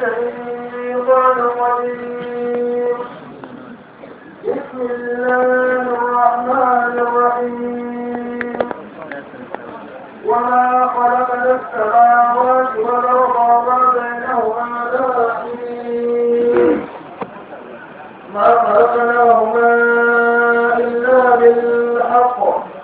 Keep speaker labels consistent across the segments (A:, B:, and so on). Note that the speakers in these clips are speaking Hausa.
A: الشيطان الرجيم بسم الله الرحمن الرحيم وما خلقنا السماوات والأرض وما بينهما لاعبين ما خلقناهما إلا بالحق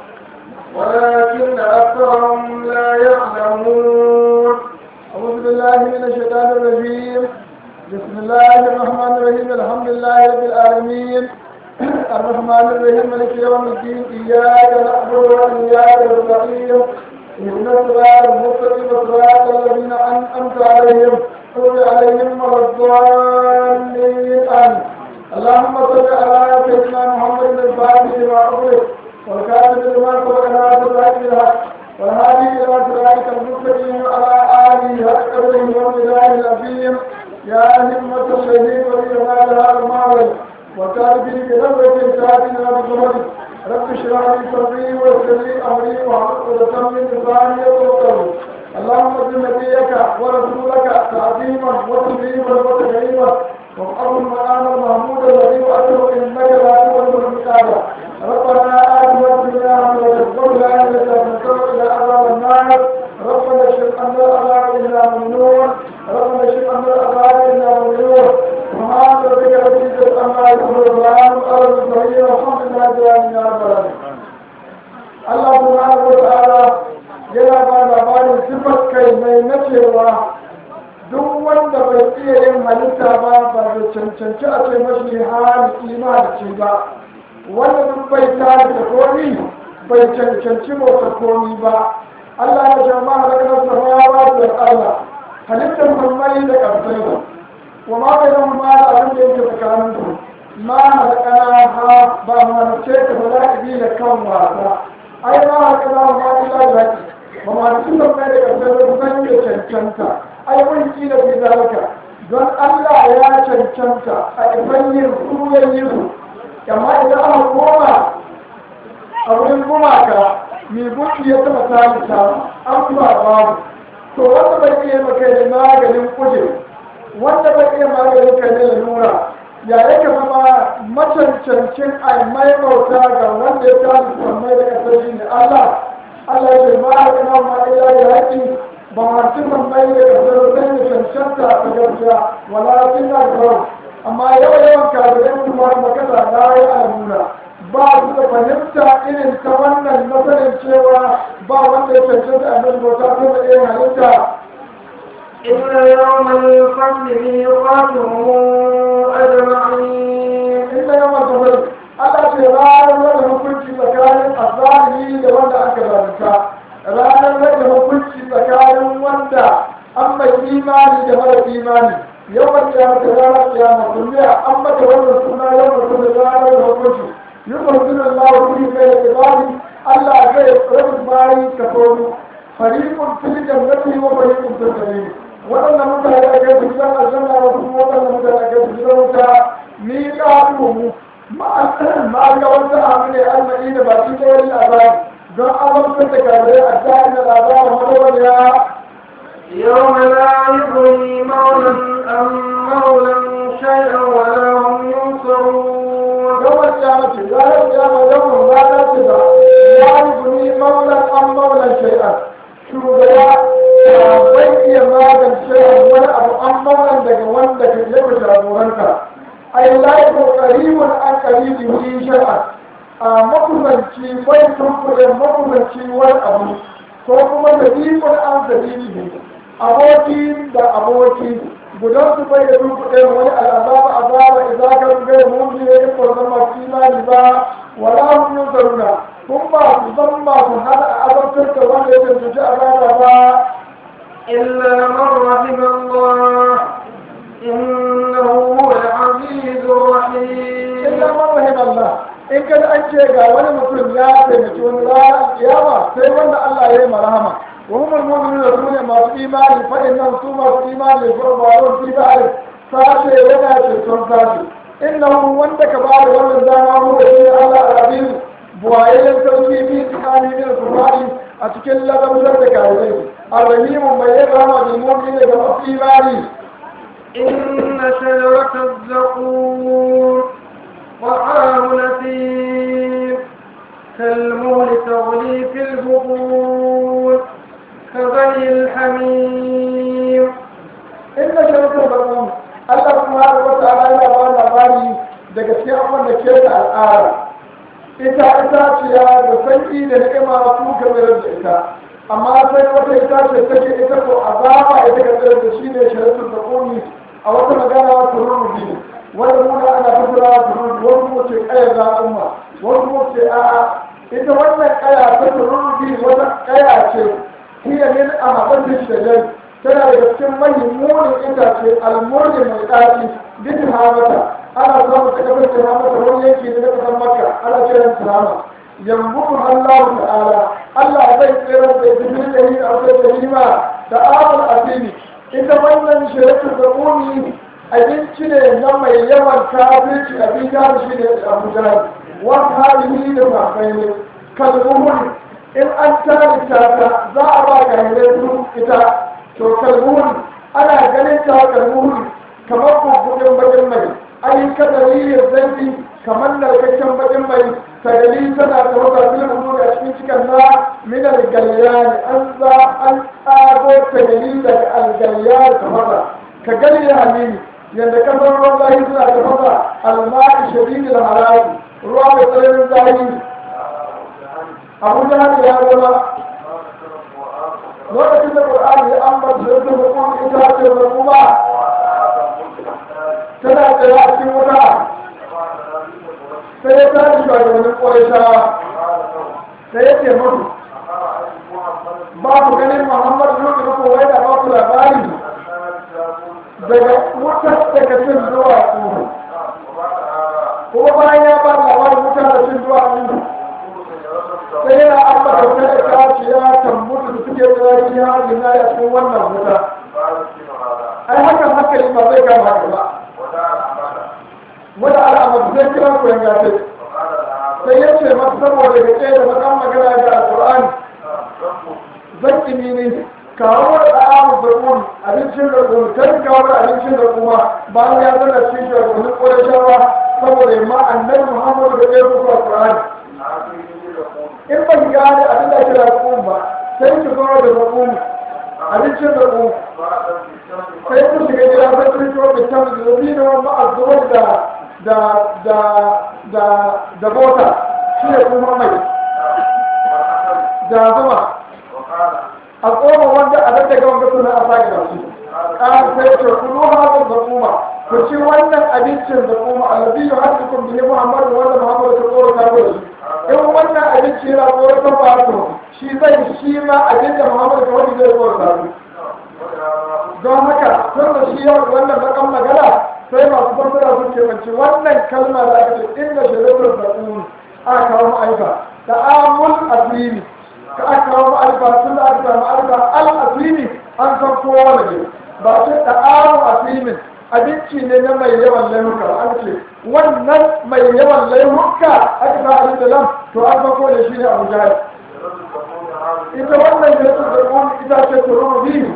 A: ولكن أكثرهم لا يعلمون
B: أعوذ بالله من الشيطان الرجيم بسم الله الرحمن الرحيم الحمد لله رب العالمين الرحمن الرحيم مالك يوم الدين إياك نعبد وإياك نستعين اهدنا الصراط المستقيم صراط الذين أنعمت عليهم غير عليهم ولا الضالين آمين اللهم صل على سيدنا محمد الفاتح لما أغلق والكاتب لما سبق ناصر الحق بالحق والهادي إلى صراطك المستقيم وعلى آله حق قدره ومقداره العظيم يا همة الشهيد ولي هذا المعبد وكاتبه بنظرة ساعتنا بظهر رب اشرح لي صدري ويسر لي أمري واحلل عقدة من لساني يفقهوا اللهم اجعل نبيك ورسولك تعظيما وتكريما وتكريما وابعث المقام المحمود الذي وأتوا إنك لا تولد المكان ربنا آتنا في الدنيا حسنة وفي الآخرة حسنة إلى عذاب النار ربنا اشف عنا العذاب إنا ممنون ربنا اشف عنا العذاب إنا ممنون سبحان ربك رب العزة عما يصفون وسلام على المرسلين والحمد لله رب العالمين يا رب العالمين Allah subhanahu wa ta'ala yana ba labarin sifar kai mai nacewa duk wanda bai iya yin halitta ba ba da cancanci a ce mashi hali imani ba wanda duk bai tare da komi bai cancanci motsa komi ba Allah ya ce ma halakar samawa da Allah halittar mai da ƙarfai ba wa ma bai zama ma da abin da yake tsakanin su ma halakana ha ba mu halice ta ba za ka bi da kan wasa ai ma halakana ma illa da haƙi ba ma halice ta mai da ƙarfai ba kusan ya cancanta ai wani kila fi zalika don Allah ya cancanta a ifan yin su yayin su amma idan aka koma a wurin gumaka mai gunki ya taba talita an ba babu to wanda bai iya maka da maganin kuje wanda bai iya maganin kai da lura ya yake zama macancancin a mai bauta ga wanda ya talita mai da kasar shi ne Allah Allah ya ce ma a kana ma ila da haƙi ba ma cikin mai da kasar sai da cancanta ta gaskiya wala cin da amma yawan yawan kafirai kuma makasa na yi alamuna ba su da fahimta irin ta wannan nasarin cewa ba wanda ya cancanta a nan bauta ko da yin halitta
A: إلا يوم الفصل ميقاتهم أجمعين
B: inda yawan tafari Allah ce ranar rage hukunci tsakanin azalimi da wanda aka zalunta ranar rage hukunci tsakanin wanda an mai imani da mara imani yawan kiyamata ranar kiyama duniya an mata wannan suna yawan kuma ranar da hukunci يقول الله في بين عباده الله غير رب باي كفور فريق في الجنة وفريق في السبيل وأن متى يأكل في الجنة الجنة وأن متى يأكل في الجنة ميقاتهم ما ما قولت عن المدينة باقي غير الأبان don amince da kabirai a jami'in da labarin madawariya
A: يوم لا يغني مولى عن مولى شيئا ولا هم ينصرون
B: يوم القيامة لا القيامة يوم لا تبع لا يغني مولى عن مولى شيئا shugaba bai iya magance wani abu an maulan daga wanda ka yi wa jagoranta ai laifin karibun an karibi yi shar'a a makusanci bai tunkuɗe makusanci wani abu ko kuma da ikon an dalili aboki da aboki gudan su bai da tunkuɗe wani al'azaba azaba idan ka rubuta mun ne in ko zama imani ba wala hum yusaruna kun ba su zan ba su hada a azabtar da wanda ya tantance azaba ba
A: إلا من رحم الله إنه هو العزيز الرحيم
B: illa man rahim Allah in kada an ce ga wani mutum ya taimaki wani ranar kiyama sai wanda Allah ya yi marhama wa humul mu'minuna sune masu imani fa innahum su masu imani ko ba wani fi ba'al sashe yana ceton sashe innahu wanda ka ba da wannan dama mu da shi Allah al-aziz buwayen sarki bi tsakani da kufari a cikin ladabtar da karirai arrahimu mai yin rama bil mu'mini da masu imani
A: إن شجرة الزقوم طعام نثير كالمهل تغلي في البطون كغلي الحميم
B: inda shirkar bakin Allah subhanahu wa ta'ala yana ba labari daga cikin abin da ke da al'ada ita itaciya da sanki da ni'ima su ka mayar da ita amma sai wata itace take ita ko azaba ita ka tsayar da shi ne shirkar bakin a wata magana tururubi wanda muna ana fasara tururubi wani kuma ce kayar za'umma wani kuma ce a'a ita wannan kaya ta tururubi wata kaya ce hiya min amabatin shajar tana da cikin mahimmunin itace almurni mai ɗaci duk hamata ana samun ta kasar tihamata wani yanki ne na kasar makka ana kiran tihama yambuku Allah ta'ala Allah zai tsere da jibril da yin aure da hima da amul asini ita wannan shiratu da uni abinci ne na mai yawan kafirci abin gane shi ne abu jahal wani halihi da mafai ne kalmuhun in an tarita ta za a ba ga su ita to kalmuhun ana ganin ta kalmuhun kamar bubbuɗin bakin mai ai kadari zanti kamar narkakken bakin mai tagali tana da wata filin da cikin cikin na minar galyani an za an tsago tagali daga algalyani ta maza ka gani da halili yadda kasar ruwan zahi suna da maza almari shadidin haraji ruwa mai tsananin zahi abu da hali ya zama lokacin da ƙur'ani ya ambata da ta hukun ita ce da kuma tana tsaye a cikin wuta sai ya tashi ba da wani ƙwarishawa sai ya ce mutu ba ku ganin muhammadu yau da kowai da ba ku labari daga wutar daga cin zuwa ku kuma bayan ya ba labarin wuta da cin zuwa ku sai yana ambata ta da kaciya tambutu da suke tsari ya hajjina ya cikin wannan wuta ai hakan hankali ba zai kama haka ba wanda al'amar zai kira ku yanga ce sai ya ce masa saboda ga da makan magana ga alƙur'ani zan kimi ne kawo da ɗa'amu da ƙun abincin da ƙun kan kawo da abincin da kuma bayan ya zana cikin shugabannin ƙorashawa saboda yamma annabi muhammadu da ɗaya kuka alƙur'ani in ba ki gane abin da kira ƙun ba sai ki zo da ƙun abincin da ƙun sai ku shiga gida sai ku shiga da can da zabi da wani ma'azuwar da da da da da bota shi ne kuma mai da zuma a tsoma wanda a daga wanda suna a sake da su ƙar sai ce kulu hazin da kuma ku ci wannan abincin da kuma alabi yau har cikin bihe muhammadu wanda muhammadu ta tsoro ta da shi in wannan abinci yana tsoro ta ba to shi zai shi ma abin da muhammadu ta wani zai tsoro ta don haka tun da shi yau wannan bakan magana sai masu fassara su ke mace wannan kalma da aka ce inda shiratul zaƙun aka kawo ma'aifa da amul asiri ka aka kawo ma'aifa tun da aka samu ma'aifa al asiri an san kowa da ne ba ce da amul asirin abinci ne na mai yawan laimuka an ce wannan mai yawan laimuka aka sa abin da lam to an san kowa da shi ne abu jari ita wannan shiratul zaƙun ita ce tururu biyu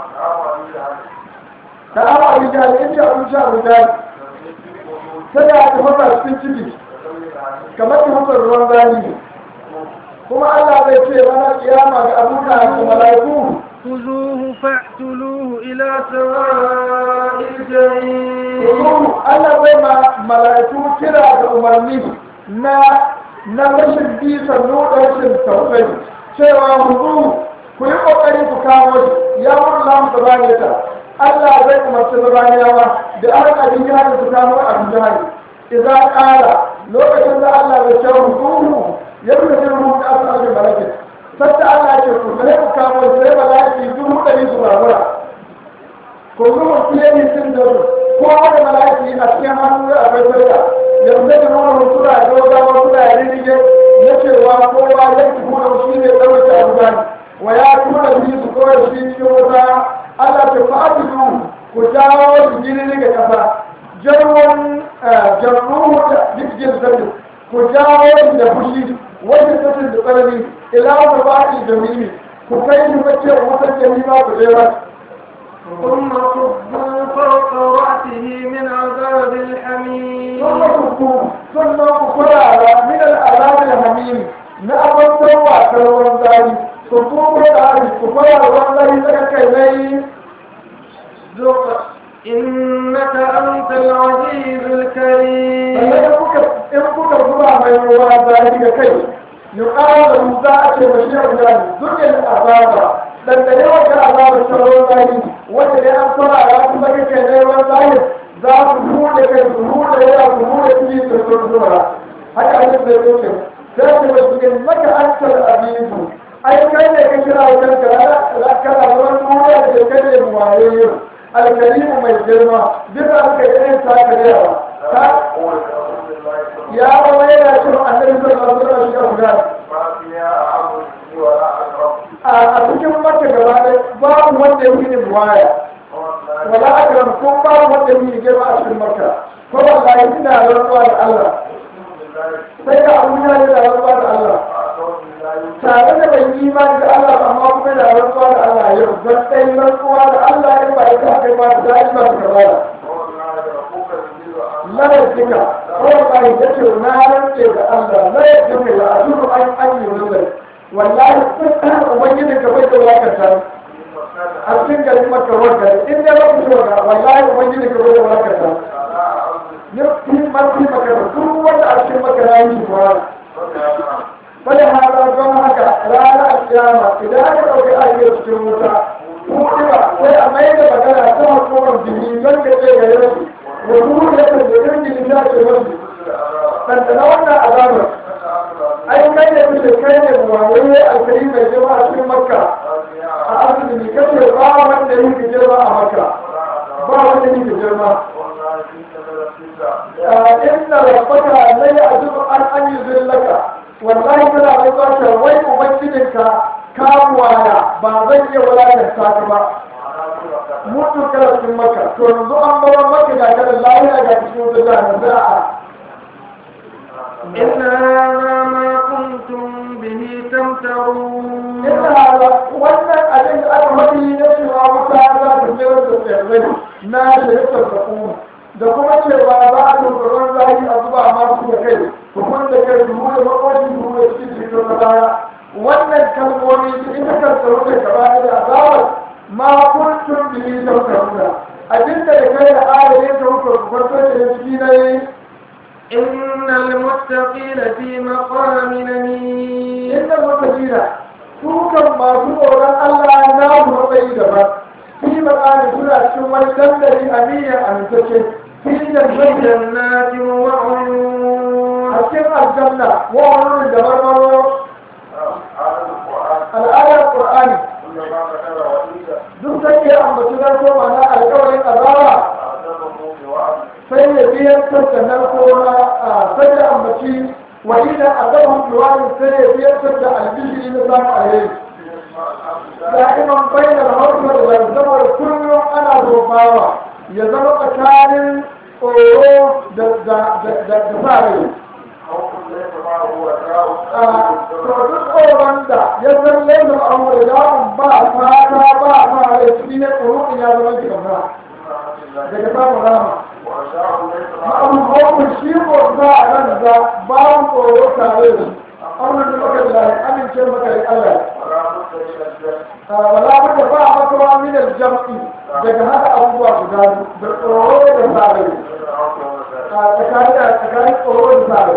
B: da awa abin jari in ji abin sha abin jari sai da aka fasa cikin ciki kamar ta fasa ruwan rani kuma Allah zai ce ranar kiyama ga abuka da mala'iku
A: خذوه فاعتلوه إلى سواء الجحيم
B: Allah zai ma mala'iku kira da umarni na na rashin bisa nuna rashin tausayi cewa hudu ku yi kokari ku kawo shi ya mun lamu da bane ta Allah zai umarci zabaniyawa da aka abin jihar su kamo abin jihar idan ƙara lokacin da Allah zai ce hukumu ya fi da ruhu da aka abin malakin sabta Allah ce ku sai ku kamo sai malaki dubu ɗari su babura ku zuwa fiye ne sun da su ko wani malaki a cikin hannu da akwai sarka yanzu da nuna suna gaugawa suna rinige na cewa kowa ya fi kuma shi ne ɗauke abu gani wa ya kuma biyu su kawai shi cikin wata Allah ta fa'adilu ku jawo su jini daga ƙasa jarwan jarruhu da jikin zarri ku jawo su da fushi wajen sassin da tsanani ila wata ba'i jami'i ku kai shi mace wata jami'a ku je ba
A: ثم صبوا فوق ذق إنك أنت العزيز الكريم
B: sannan kuka in kuka zuba mai ruwa zafi da kai yuqalu za a ce mashi guda zukin azaba dandane wata azaba ta ruwan zafi wanda dai an fara ya kuma kake ne ruwan zafi za su hude kai su hude ya su hude ciki su sun zuwa haka ake zai zuke sai ce mashi ne maka an tar abibu ai kai ne ka kira wajen ka kana ruwan duniya da kai ne muwaye yau alkarimu mai girma bisa aka yi irin takarewa ta ya zama yana cewa annabi sallallahu alaihi wasallam shi guda a cikin maka gaba ɗaya babu wanda yake ne buwaya wala akram ko babu wanda yake girma a cikin maka ko wallahi ina rantsuwa da Allah sai da abu ya da rantsuwa da Allah tare da bai yi imani da Allah ba amma kuma da rantsuwa da Allah yau don ɗaya rantsuwa da Allah in ba ita kai ba ta daɗi ba ta gaba larabcika kawai ya ce na rantse da Allah larabcika ya a duk an an yi nuzari wallahi ubangijin ka bai da wakanta a cikin garin maka wanda in dai ba ku so da wallahi ubangijin ka bai da wakanta ya fi mafi maka da duk wanda a cikin maka na yi ba fada hada don haka ranar kiyama idan aka ɗauki ayyar cikin wuta ko ba sai a mai da magana ta hukumar jini don ka ce ga yau وجود لكن بيرجي لله الوجه فانت لو ان عذابك اي كان يقول كان المعاوية الكريمة جماعة في مكة أعرف أن كثير بعض من يجي في جماعة مكة بعض من يجي في جماعة إن ربك لا يعجب أن أن يذلك والله كلا رضاك وين أمجدك كاموانا بعضي ولا تحتاج mutu kana cikin maka to yanzu an bawa maka ga kada lafiya ga cikin wata jihar da a
A: إن هذا ما كنتم به تمترون
B: inda hada wannan abin da aka faɗi na cewa wuta za ta tsere da tsirrai na shirkar da kuma da kuma cewa za a tunturon zafi a zuba masu da kai hukun da kai dubu da makwashi dubu da cikin cikin na baya wannan kalmomi ita kan tsaro da gaba da azabar ma kuntum bihi tawkkaluna abinda da kai da ayatin da kuka kwarto da ciki ne
A: إن المتقين في مقام أمين
B: inda mutajira su kan masu tsoron Allah na matsayi daban fi makani suna cikin wani dandali amiyar amintacce fi
A: في
B: jannatin
A: جنات وعيون
B: a cikin aljanna wa wani da marmaro al'adar qur'ani duk sai ya ambaci na ko mana alƙawarin azaba sai ya biyar da narko na sai ya ambaci wa idan azabun duwani sai ya biyar da albishiri na samun alheri da'iman bayyana hausa da zai zama da kullum ana zobawa ya zama tsakanin tsoro da sa rai duk tsoron da ya san laifin amur yawon ba fata ba sa rai shi ne tsoron ya zama jikin daga samun rama abubuwan shi ko za a nan da babu tsoro tare da amurin da maka da amince maka da Allah wala bada ba a makawa min aljam'i daga haka abubuwa guda da tsoro da sare tsakanin tsakanin tsoro da sare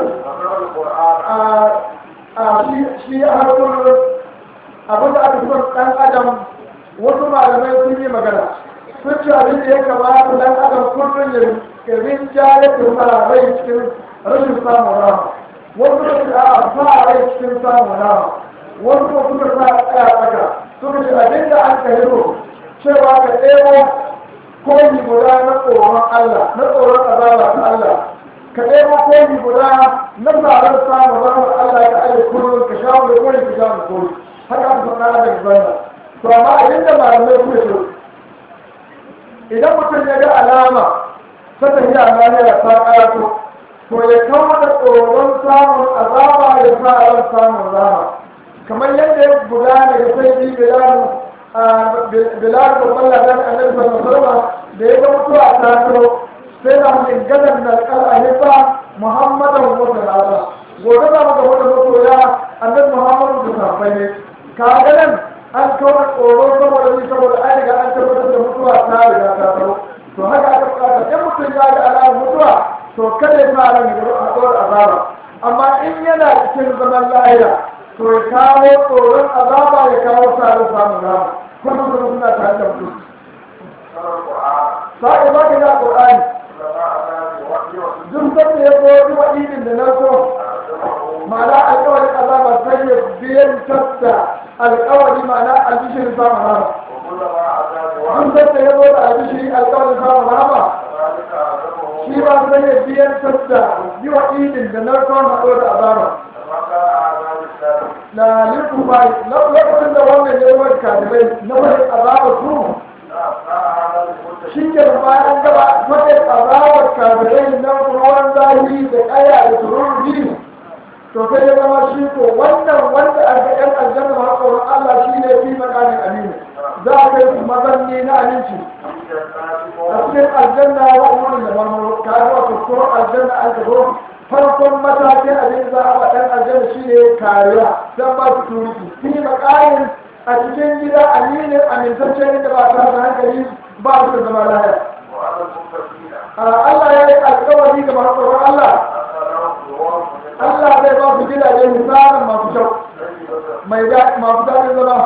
B: a shi har kullum abin da aka son dan adam wasu malamai sun yi magana sun ce abin da ya kamata dan adam kullum ya rinjaye da sa rai cikin rashin samun rama wasu da su a sa rai cikin samun rama wasu ko suka sa tsaya tsaka suka ce abin da an ka hiro cewa ka ɗebo koyi guda na tsoron Allah na tsoron azaba ta Allah ka ɗebo koyi guda na tsaron samun rahmar Allah ka aje kullum ka sha mai koyi ka sha mai koyi haka aka faɗa da zanna to amma abin da malamai suka ce idan mutum ya ga alama ta tafiya lafiya ta ƙarato to ya kawo da tsoron samun azaba ya sa ran samun rama kamar yadda ya gudana ga sai bi bilal bilal da balla da annabi sallallahu alaihi wasallam da ya ga mutuwa ta taro sai da mun gadan da al-ahifa muhammadan wa sallallahu gobe da muka wata mutuwa annabi muhammadu da sahabbai ne ka ga nan an kawo tsoro saboda ni saboda an riga an tabbatar da mutuwa ta riga ta tsaro to haka aka bukata in mutum ya ga alamar mutuwa to kada ya fara ne a tsoron azaba amma in yana cikin zaman lahira to ya kawo tsoron azaba ya kawo tsarin samun rama kuma kuma suna tare da mutum sa'a ba ka ga qur'ani duk sanda ya zo duk wadinin da na so ma'ana alƙawarin azaba sai ya biyan tasta alƙawari ma'ana albishirin samun rama duk sanda ya zo da albishiri alƙawarin samun rama shi ba sai ya biyan tasta yi wadinin da na so haɗo da azaba na lirku bai lokacin da wannan ya yi kadibai na wani azaba su shi ke bayan gaba wata azawar kabirai na ruwan zahiri da kaya da tururi to sai ya zama shi ko wannan wanda a ga yan aljanna ma tsoron Allah shi ne fi makamin aminu za a kai su mazanni na aminci a cikin aljanna wa umurin da marmaro ka ga wato ko aljanna an ka zo farkon matakin abin za a ɗan aljanna shi ne kariya don ba su turiki fi makamin a cikin gida aminin amintaccen da ba ta da hankali ba su da zama lahaya Allah ya yi alkawari ga masu tsoron Allah Allah zai ba su gidaje misalin masu kyau mai masu daɗin zama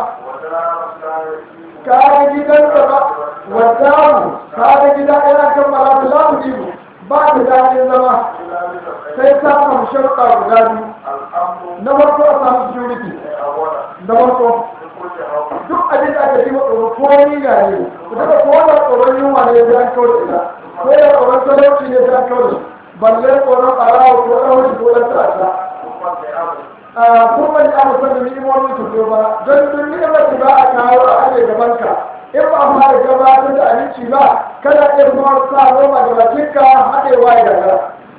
B: ka ga gidan zama wadamu ka ga gida yana kammala ta lamu jibu ba ta daɗin zama sai ta samu sharuɗa guda biyu na farko a samu security na farko duk abin da aka yi wa tsoro ko ni ga ne ku daga ko da tsoron yunwa ne ya an kawo da ita ko da tsoron talauci ne ya an kawo da shi balle tsoron ɓarawa ko ɗan wani ko ɗan ta'adda a kuma ni abu sanda ni'imomi su zo ba don duk ni'imar da za a kawo a aje gaban ka in ba a fara gabatar da abinci ba kada iya kuma sa roma da bakinka haɗewa ya gagara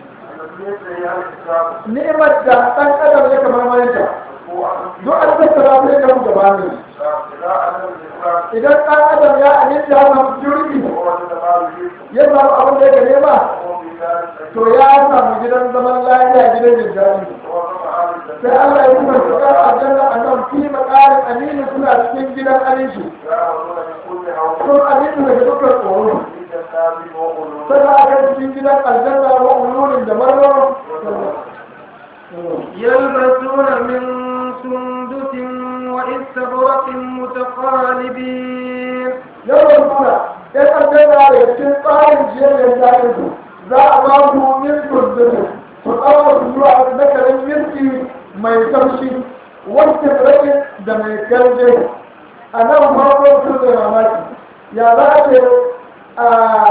B: ni'imar da ɗan adam ya kamar mayanta duk an tattara sai da mu gaba ne idan ɗan adam ya aminta ya samu security ya samu abin da ya nema to ya samu gidan zaman lafiya gidan jin daɗi sai Allah ya kuma su kan aljanna a nan fi makarin aminu suna cikin gidan aminci sun amintu daga dukkan tsoro sai a kan cikin gidan aljanna wa ulurin da marmaro
A: يلبسون من سندس واستبرق متقالبين
B: yawan suna yan aljanna daga cikin tsarin jiyar daɗin su za a ba su min turdunin su tsawo su zuwa na karen mirki mai taushi wacce rage da mai garje a nan farko su da mamaki ya za a ce a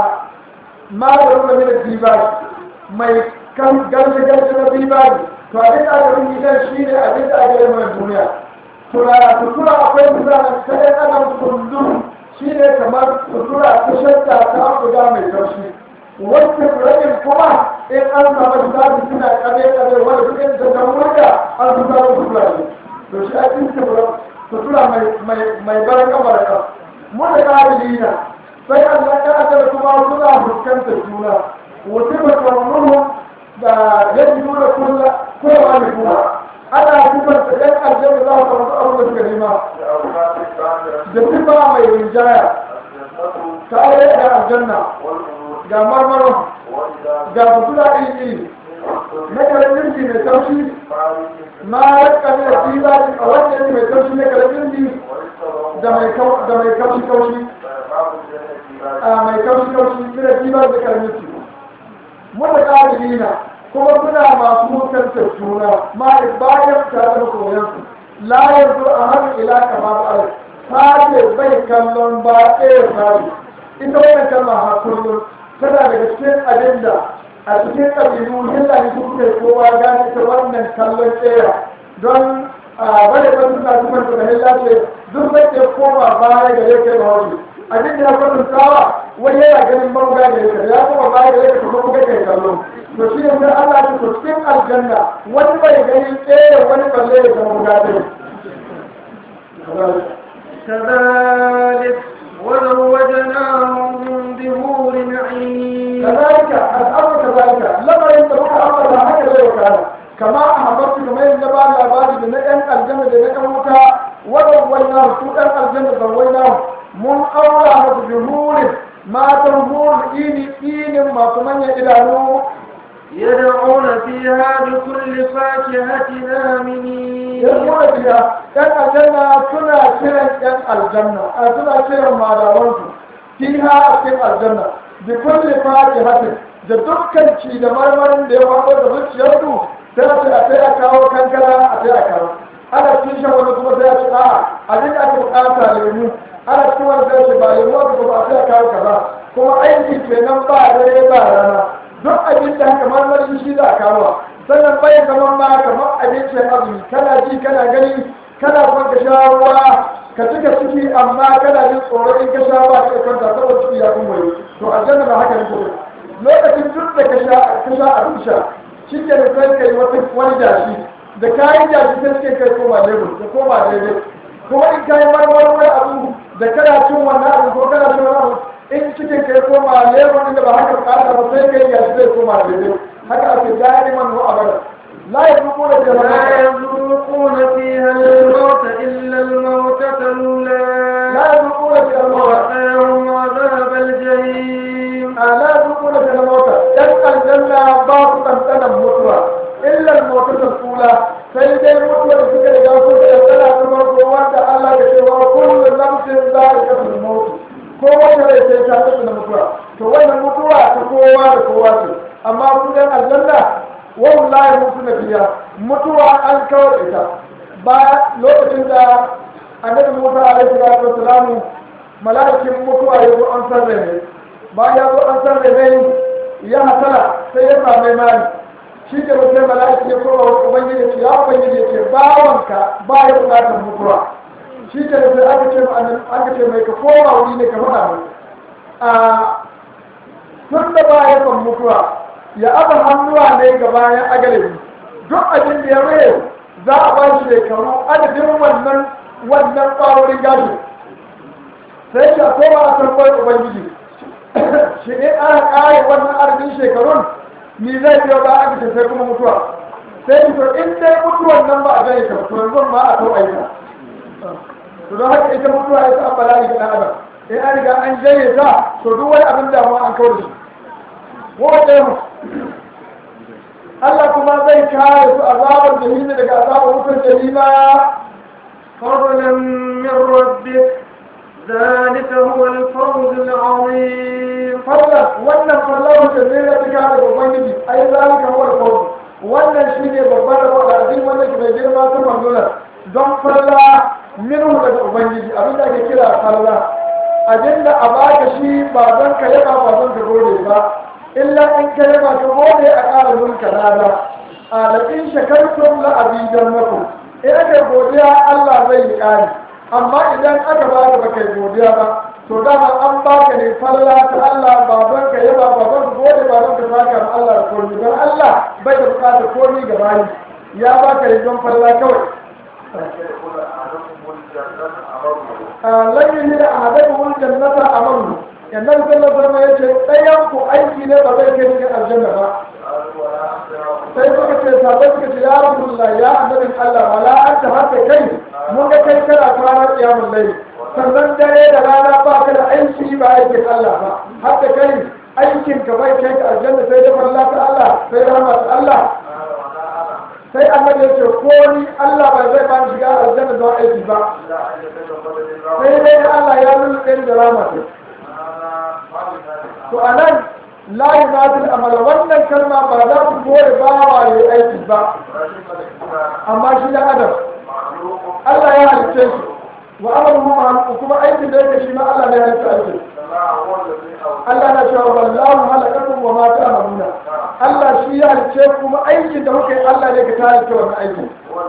B: maganin da mina dibaji mai kan garje garje na dibaji to abin da aka yi gidan shi ne abin da aka yi mai duniya tura akwai misalin ta ɗan adam kundin shi ne kamar sutura ta shadda ta guda mai taushi wacce rabin kuma in an samu zafi suna kame kame wanda duk inda ta murga an su samu sutura ne to shi a cikin sutura mai barin kamar ka mu da ƙarili na sai an na ƙasar kuma suna fuskantar juna wasu ba tsamunuhu da yadda nuna kowa ne kuma ana sifanta ɗan aljanna za su samu abin da suka nema da sifa mai rinjaya tare da aljanna ga marmaro ga fitula iri iri na karamin ji mai taushi ma raka ne da tsira a wanda yake mai taushi na karamin ji da mai kaushi kaushi a mai kaushi kaushi mira tsira da karamin ji muna ƙarfi na kuma suna masu mutantar juna ma bayan tare da koyansu la yanzu a hannu ila kama ba alai sake bai kallon ba ɗaya sake ita wannan kalma ha kullum tana daga cikin abin da a cikin ƙabilu hillani su kuka yi kowa gane ita wannan kallon ɗaya don a bada ban suna sufar da hilla ce duk zai ke koma baya ga yake da haushi abin da ya kwatantawa wani yana ganin mabuga da yake ya koma baya da yake kuma kuka kai kallo to shi ne sai Allah ya ce cikin aljanna wani bai gani ɗaya wani balle ya zama guda ɗaya
A: كذلك وزوجناهم بهور عين
B: كذلك الأمر كذلك لما ينتبه أمر هكذا وكان كما أحببت كما ينبع الأباد بنجم الجنة بنجم وكا وزوجنا سوءا matan hurul ini inin masu manyan idanu
A: يدعون فيها بكل فاكهة آمنين
B: yadda biya yan aljanna suna kiran yan aljanna a suna kiran madawansu fiha a cikin aljanna bi kulli fatihatin da dukkan ci da marmarin da ya faɗo da zuciyarsu sai a ce a sai a kawo kankana a sai a kawo ana cikin shan wani kuma sai a ce a'a abin da aka bukata lemu ana cikin wani sai a ce ba lemu aka ba a sai a kawo kaza kuma aiki kenan ba dare ba rana duk abin da haka marmarin shi za a kawo sannan bai zaman ma kamar abincin azumi kana ji kana gani kana son ka sha ruwa ka cika ciki amma kana jin tsoro in ka sha ba ka kwanta saboda ciki ya kun wani to aljanna ba haka ne ko lokacin duk da ka sha ka sha abin sha shi ke da sai kai wata wani jashi da kayan jashi sai suke kai koma lebur da koma daidai kuma in kayi marmarin wani abu da kana cin wannan abu ko kana cin wani abu in cikin kai koma lebur inda ba haka bukata ba sai kai jashi zai koma daidai haka ake da'iman wa abada la yazuquna
A: لا
B: fiha
A: يذوقون فيها الموت إلا الموتة الأولى
B: la yazuquna fiha al-mawt
A: ووقاهم عذاب الجحيم
B: la yazuquna fiha al-mawt dan aljanna ba su tantana mutuwa illa al-mawt al-ula sai dai mutuwa da suka riga su da tantana ta farko wanda Allah ya ce wa kullu nafsin za'iqatul maut ko wata rai sai ta tantana mutuwa to wannan mutuwa ta kowa da kowa ce amma su dan aljanna wallahi mutu na biya mutuwa an kawar ita ba lokacin da annabi musa alaihi salatu wassalamu mala'ikin mutuwa ya zo an sarre ne bayan ya zo an sarre ne ya hasala sai ya same mali shi ke mutum mala'iki ya koma wa ubangiji ya ce ya ubangiji ya ce bawanka ba ya bukatar mutuwa shi ke da sai aka ce ma annabi aka ce mai ka koma wuri ne ka faɗa mai a tun da ba ya son mutuwa ya aba hannuwa ne ga bayan agalabi duk abin da ya raye za a ba shi shekaru adadin wannan wannan ƙwarorin gashi sai shi a koma a sarfar ubangiji shi ne aka ƙare wannan adadin shekarun ni zai biyo ba aka ce sai kuma mutuwa sai ki to in dai mutuwan nan ba a gane ka to yanzu ma a tau aika to don haka ita mutuwa ita an bala'i ga ɗan adam in an riga an jaye ta to duk wani abin damuwa an kawar da shi waɗansu Allah kuma zai kare su azabar jahimi daga azabar wutar jahima
A: فضلا من ربك ذلك هو الفوز العظيم
B: falla wannan fallar da zai rafi kare da ubangiji ai zalika huwa al-fawz wannan shine babbar rabo da azim wanda ke mai girma ta manzona don falla minhu daga ubangiji abin da ake kira falla abinda a baka shi ba don ka yaba ba don ka gode ba illa in ka yaba ka gode a ƙara mulka rana a da in shakartum la abidan makum in aka godiya Allah zai yi ƙari amma idan aka ba ka baka godiya ba to dama an baka ne falla ta Allah ba don ka yaba ba don ka gode ba don ka saka ma Allah da komai don Allah bai da bukatar komai ga bayi ya baka ne don falla kawai lan yi da ahadakum jannata amalu yannan sallallahu alaihi wasallam yace ɗayan ku aiki ne ba zai kai cikin aljanna ba sai suka ce sabai suka ce ya rasulullah ya annabin Allah wala anta hatta kai mun ga kai kana fara kiyamul layl sannan dare da rana ba ka da aiki ba aikin Allah ba hatta kai aikin ka bai kai ka aljanna sai da falla ta Allah sai rahmat Allah sai annabi ya ce ko ni Allah bai zai ba ni shiga aljanna don aiki ba sai dai Allah ya lulluɓe ni da rahmat to anan la yunatil amala wannan kalma ba za ku gore bawa ya aiki ba amma shi da adam Allah ya halicce shi wa amaluhu ma'aluku kuma aikin da yake shi ma Allah ne ya halicce aikin Allah na cewa wallahu halakakum wa ma ta'maluna Allah shi ya halicce kuma aikin da kuke Allah ne ka halicce wannan aikin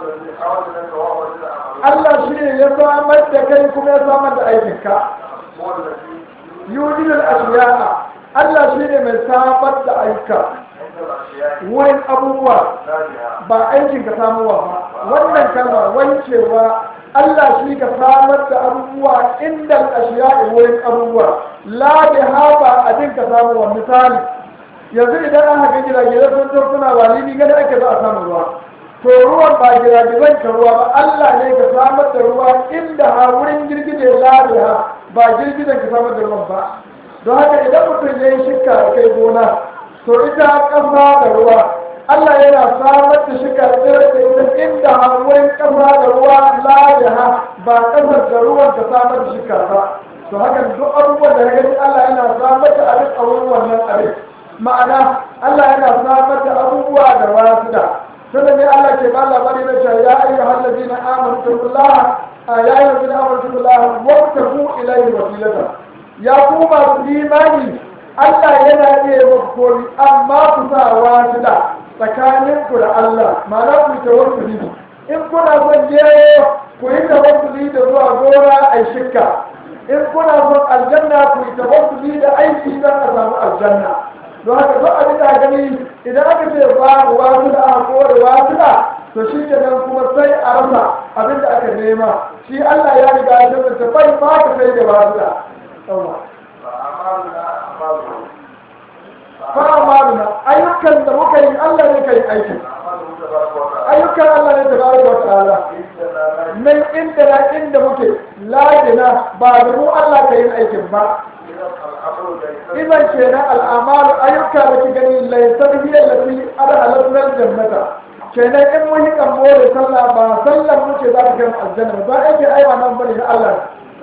B: Allah shi ne ya samar da kai kuma ya samar da aikinka yujidul ashiya'a Allah shi ne mai samar da aika wurin abubuwa ba aikin ka samuwa ba wannan kalma wancewa Allah shi ka samar da abubuwa inda ashiya wurin abubuwa la bi haba abin ka samuwa misali yanzu idan an haka girage sun zo suna walimi gada ake za a samu ruwa to ruwan ba giragizan ka ruwa ba Allah ne ka samar da ruwa inda ha wurin girgije la bi ha ba girgijen ka samar da ruwan ba don haka idan mutum ya yi shirka a kai gona to ita ƙasa da ruwa Allah yana samar da shirka tsirar da ita inda wurin ƙasa da ruwa layaha ba ƙasar da ruwan ta samar da shirka ba to haka duk abubuwan da ya gani Allah yana samar da abin a wurin wannan abin ma'ana Allah yana samar da abubuwa da wasu da sannan ne Allah ke ba labari na cewa ya ayyuhal ladina amanu taqullaha ya ayyuhal ladina amanu taqullaha wabtagu ilayhi wasilata ya ku masu imani Allah yana iya muku kori amma ku sa wasila tsakanin ku da Allah ma'ana ku ta wasuli in kuna son gero ku yi tawassuli da zuwa gora a shikka in kuna son aljanna ku yi tawassuli da aiki don a samu aljanna don haka duk abin da gani idan aka ce babu wasu da aka kore wasu da to shi ke nan kuma sai a rasa abin da aka nema shi Allah ya riga ya tabbata bai ma ka sai da wasu da fa amaluna ayyukan da muka yi Allah ne kai aikin ayyukan Allah ne tabaraka wa ta'ala nan inda na inda muke ladina ba da mu Allah ka yi aikin ba idan kenan al'amalu ayyuka da ki gani laysar hiya lati adhalatna jannata kenan in mun yi kambo da sallah ba sallan muke za ta kai aljanna ba ake aiwa nan bane na Allah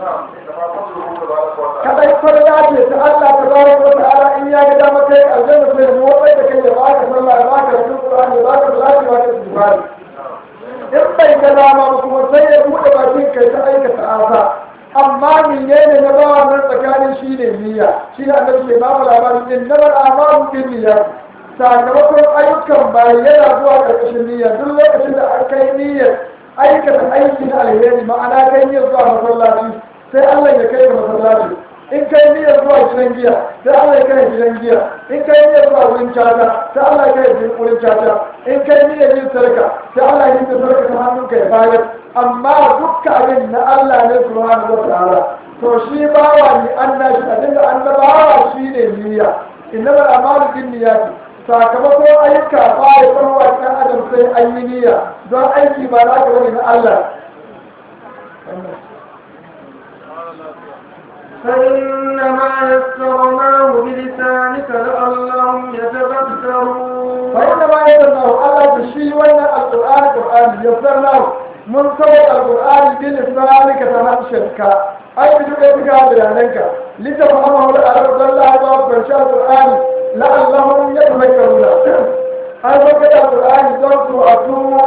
B: kadai farla ce ta Allah ta bari ko ta'ala in ya ga dama kai aljanna sai mu wai da kai ya baka sallah ya baka Qur'ani ya baka salati ya baka istighfar in bai ga dama ba kuma sai ya bude bakin kai ta aikata asa amma menene na bawa nan tsakanin shi ne niyya shi ne annabi ke bamu labarin din na bar amaru bin niyya sakamakon ayyukan bayan yana zuwa karkashin niyya duk lokacin da aka yi niyyar aikata aiki na alheri ma'ana kai niyyar zuwa masallaci sai Allah ya kai ka masallaci in kai niyyar zuwa gidan giya sai Allah ya kai gidan giya in kai niyyar zuwa wurin caca sai Allah ya kai wurin caca in kai niyyar yin sadaka sai Allah ya yi sadaka ta hannunka ya bayar amma dukkan abin na Allah ne subhanahu wa ta'ala to shi bawa ne an nashi abin da annabawa shi ne niyya innamal a'malu bin niyyati sakamako ayyuka ba ya farwa kan adam sai an yi niyya don aiki ba za ka bane na Allah
A: فإنما يسرناه بلسانك لعلهم يتذكرون
B: فإنما يسرناه الله بشي وانا القرآن القرآن يسرناه من سوى القرآن بلسانك تنشرك أي بدون إبقاء بيانك لتفهمه الأرض الله باب فرشاء القرآن لعلهم يتذكرون أي وقت القرآن دون سوء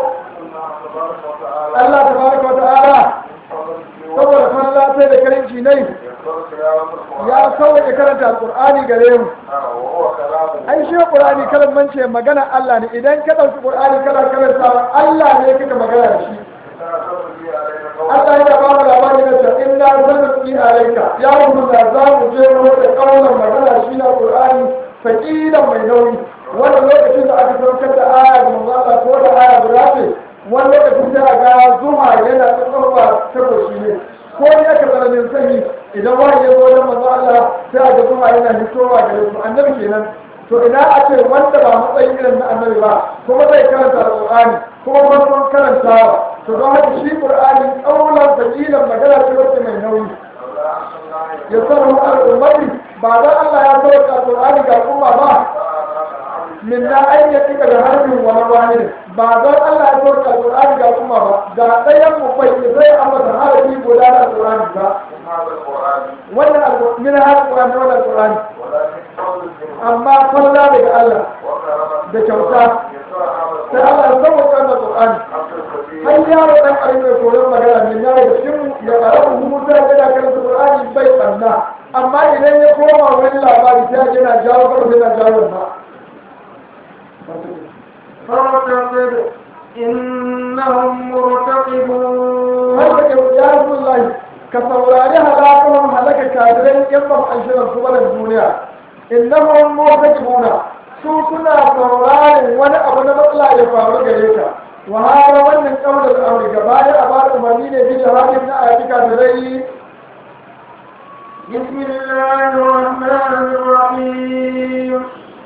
B: الله تبارك وتعالى saboda falla sai da karinci ne ya sauke karanta alqur'ani gare mu ai shi qur'ani kalan mance magana Allah ne idan ka dauki qur'ani kana karanta Allah ne kika magana da shi Allah ya ba mu labari da cewa inna zanni alayka ya mu da za mu je mu da kaulan magana shi na qur'ani faqilan mai nauyi wannan lokacin da aka saukar da aya da manzo Allah ko da aya guda ce wani lokacin da ga zuma yana tsarwa ta goshi ne ko ne aka tsananin sanyi idan wani ya zo wajen manzo Allah sai a ga zuma yana hitowa da su annabi kenan to ina a ce wanda ba matsayin irin na annabi ba kuma zai karanta alqur'ani kuma farkon karantawa to don haka shi qur'ani kaulan fakilan magana ce wacce mai nauyi ya sanar al'ummati ba dan Allah ya sauka alqur'ani ga al'umma ba min na an yi tika da harbin wani wani ba don Allah ya sauka alƙur'ani ga kuma ba ga ɗayan mu bai ke zai ambata harafi guda da alƙur'ani ba wannan min har alƙur'ani wannan alƙur'ani amma falla daga Allah da kyauta sai Allah ya sauka wannan alƙur'ani har yaro ɗan ƙarfi mai koyon magana min na da shi ya ƙaramin hukunta ya da karanta alƙur'ani bai ɓanna amma idan ya koma wani labari sai yana jawo ƙarfi yana jawo na
A: فارتقب إنهم مرتقبون
B: har da ya Rasulullahi ka saurari halakahum halaka kafirai in ba an shirin su bane duniya innahum mutakibuna su suna saurarin wani abu na matsala ya faru gare ka wa hada wannan kaular amri gaba ya a bada umarni ne bi jihadin na ayati kafirai
A: بسم الله الرحمن الرحيم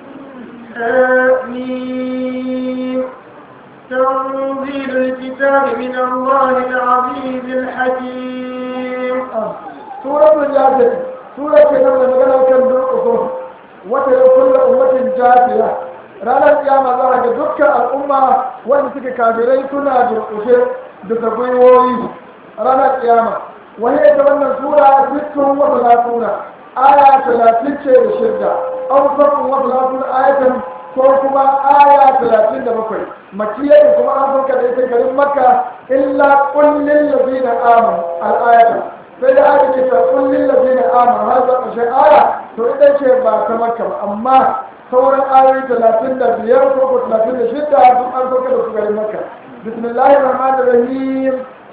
A: آمين تنزيل الكتاب من الله العزيز الحكيم
B: suratul yasir sura ce nan da magana kan farko wata ya kulla ummatin jafiya ranar kiyama za a ga dukkan al'umma wanda suke kafirai suna durƙushe bisa gwiwoyi ranar kiyama wani ita wannan sura sittun wata latuna aya talatin ce da shidda an sabon wata latuna ayatan ko kuma aya talatin da bakwai makiyar kuma an sauka da ita garin makka illa kullin lazina amanu al'ayata sai da aka ce ta kullin lazina amanu har zuwa ƙarshen aya to ita ce ba ta makka ba amma sauran ayoyi talatin da biyar ko ko talatin da shidda duk an sauka da su garin makka bismillahir rahmanir rahim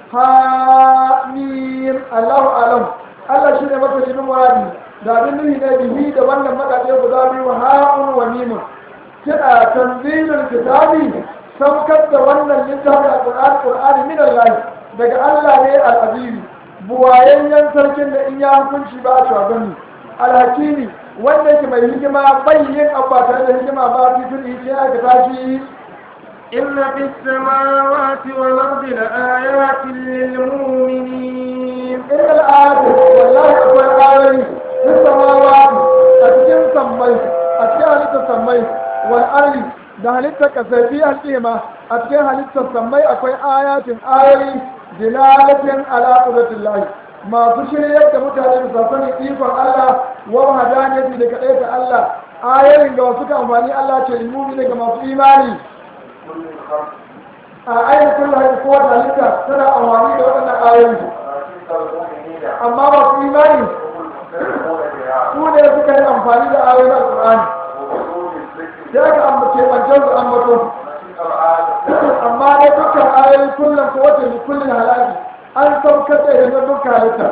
B: hamim allahu alam allah shine mafi muradi da abin nuhi na bihi da wannan makaɗe guda biyu ha'un wa mimun kiɗa tanzilin kitabi saukar da wannan littafin alƙur'ani ƙur'ani min Allah daga Allah ne al-azimi buwayayyen sarkin da in ya hukunci ba a gani alhakimi wanda yake mai hikima bayyin abba tare da hikima ba fi tun yi aka tashi
A: إن في السماوات والأرض لآيات للمؤمنين
B: إن الآيات والله أقوى الآيات في السماوات أتكين سمي أتكين هلتا سمي والأرض da halittar kasafi al'ima a cikin halittar sammai akwai ayatin ayoyi dilalatin ala qudratillahi masu shiryar da mutane da sanin ikon Allah wa hadaniyati da kadai ta Allah ayoyin ga wasu ka amfani Allah ce limumi ne ga masu imani a ayin kullu hayy ko da halitta tana amfani da waɗannan ayoyi amma masu imani su ne suka yi amfani da ayoyin alqur'ani sai aka ambace wancan su ambato amma dai dukkan ayoyi kullum ko wace ne kullum halaki an saukar da yanzu dukkan halitta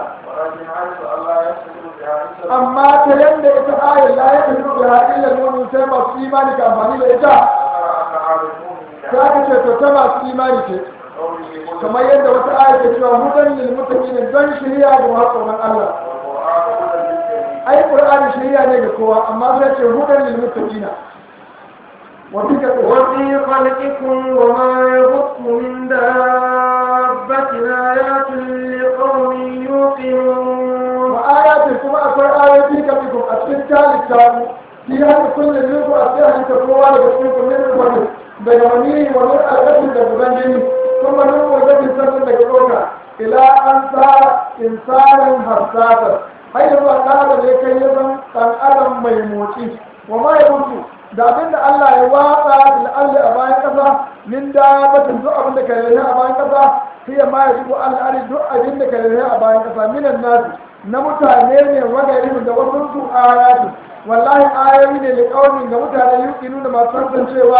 B: amma ta yanda ita ayar la ya tafi da haɗin lalmomin sai masu imani ka amfani da ita sai aka ce to ta masu imani ce kamar yadda wata ayar ke cewa hudan lil mutaqin don shiriya ga masu tsoron Allah ai qur'ani shiriya ne ga kowa amma sai ce hudan lil mutaqin
A: وفي خلقكم وما يبث من دابة آيات لقوم يوقنون
B: وآيات كما أقول آيات كمكم أسفل كالك في هذا كل منكم أسفل أن تقوى لبسكم من الوجه بجمعيه ومن الغسل لبغنجين ثم نمو الذي سنن لكروكا إلى أن صار إنسانا حساسا هيا الله تعالى لكي يزن أن أدم ميموتي وما يموتي da abin da Allah ya watsa al'alli a bayan ƙasa min da batun duk abin da ka rere a bayan ƙasa sai ya ma ya shigo al'ari duk abin da ka rere a bayan ƙasa minan nasu na mutane ne wagari da wasu su ayatu wallahi ayoyi ne da kaunin ga mutane yuki nuna masu tantancewa